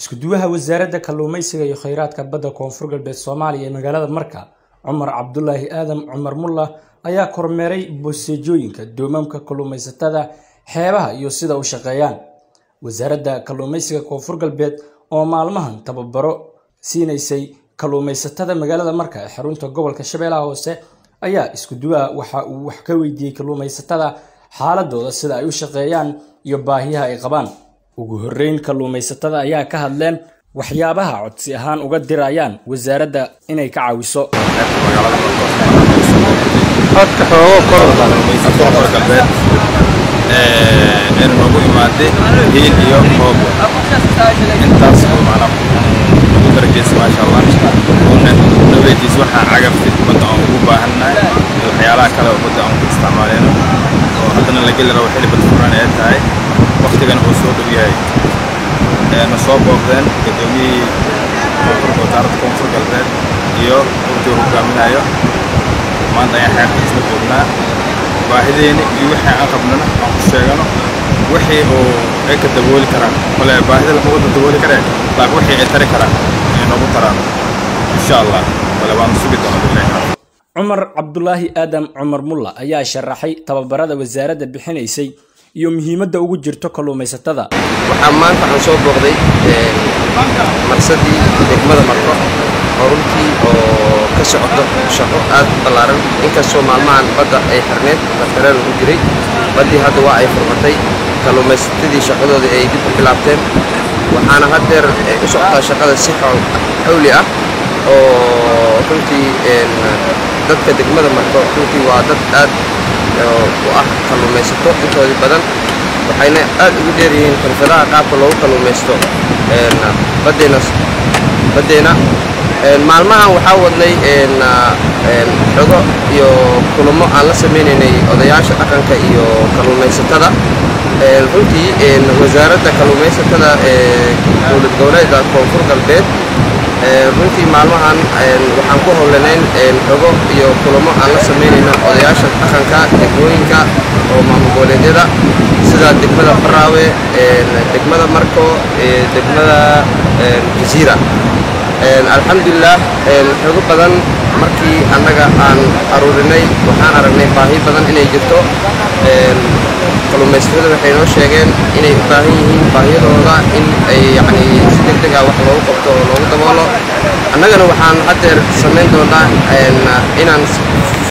isku-duwaha wasaaradda kalluumeysiga iyo kheyraadka badda koonfur galbeed soomaaliya ee magaalada marka cumar cabdulaahi aadan cumar mulla ayaa kormeeray boseejooyinka doomamka kalluumeysatada xeebaha iyo sida u shaqeeyaan wasaaradda kalluumeysiga koonfur galbeed oo maalmahan tababaro siinaysay kalluumeysatada magaalada marka ee xarunta gobolka shabeellaha hoose ayaa isku-duwaha waxa uu wax ka weydiiyey kalluumeysatada xaaladooda sida ay u shaqeeyaan iyo baahiyaha ay qabaan ugu horreyn kalluumeysatada ayaa ka hadleen waxyaabaha codsi ahaan uga dirayaan wasaaradda inay ka caawiso codka xoogo kor galbeed inuu noogu imaaday hiil iyo hoob intaas oo macna ugu darajeysa maasha allah una naweediis waxaa cagafti badda aan ugu baahannahay iyo waxyaalaha kale oo badda aan ku isticmaaleyno oo haddana la geli rabo xilli bad furan ee tahay waqtigana uu soo dhow yahay na soo booqdeen gudoomiyihii koonfur wasaaradda koonfur galbeed iyo urtuu hogaaminayo maanta ayaan xeerta isla joognaa baahideeni iyo wixii aan qabnana aan ku sheegano wixii oo ay ka dabooli karaan kole baahida lama wada dabooli karee laakiin wixii ay tari karaan ay noogu taraan insha allah kole waanu sugi doona bilahi cumar cabdulaahi aadan cumar mulla ayaa sharaxay tababarada wasaaradda bixinaysay iyo muhiimadda ugu jirto kalluumaysatada waxaa maanta waxaan soo booqday marsadii degmada marko oo runtii oo ka socoto shaqo aad u ballaaran inkastoo maalmahan badda ay xirneed batareel ugu jiray baddii hadda waa ay furmatay kalluumaysatadii shaqadoodii ay dib u bilaabteen waxaana haddeer u socotaa shaqada si xawli ah oo runtii dadka degmada marko runtii waa dad aad u ah kalluumaysato intoodii badan waxayna aad ugu dheer yihiin xirfadaha qaabka loogu kalluumaysto baddeena baddeena maalmahan waxaa wadnay xogo iyo kulamo aan la samaynaynay odayaasha dhaqanka iyo kalluumaysatada runtii wasaaradda kalluumaysatada ee dowlad goboleedka koonfur galbeed runtii maalmahan waxaan ku howlanayn xogo iyo kulamo aan la samaynayno odayaasha dhaqanka degmooyinka oo maamul goboleedyada sida degmada baraawe degmada marko degmada jasiira alxamdulilah xogo badan markii annaga aan aruurinay waxaan aragnay baahi badan inay jirto kalluumaysatada waxay noo sheegeen inay u baahan yihiin baahiyadooda in ay yacni si deg deg ah wax loogu qabto oo loogu daboolo annagana waxaan haddeer samayn doonaa inaan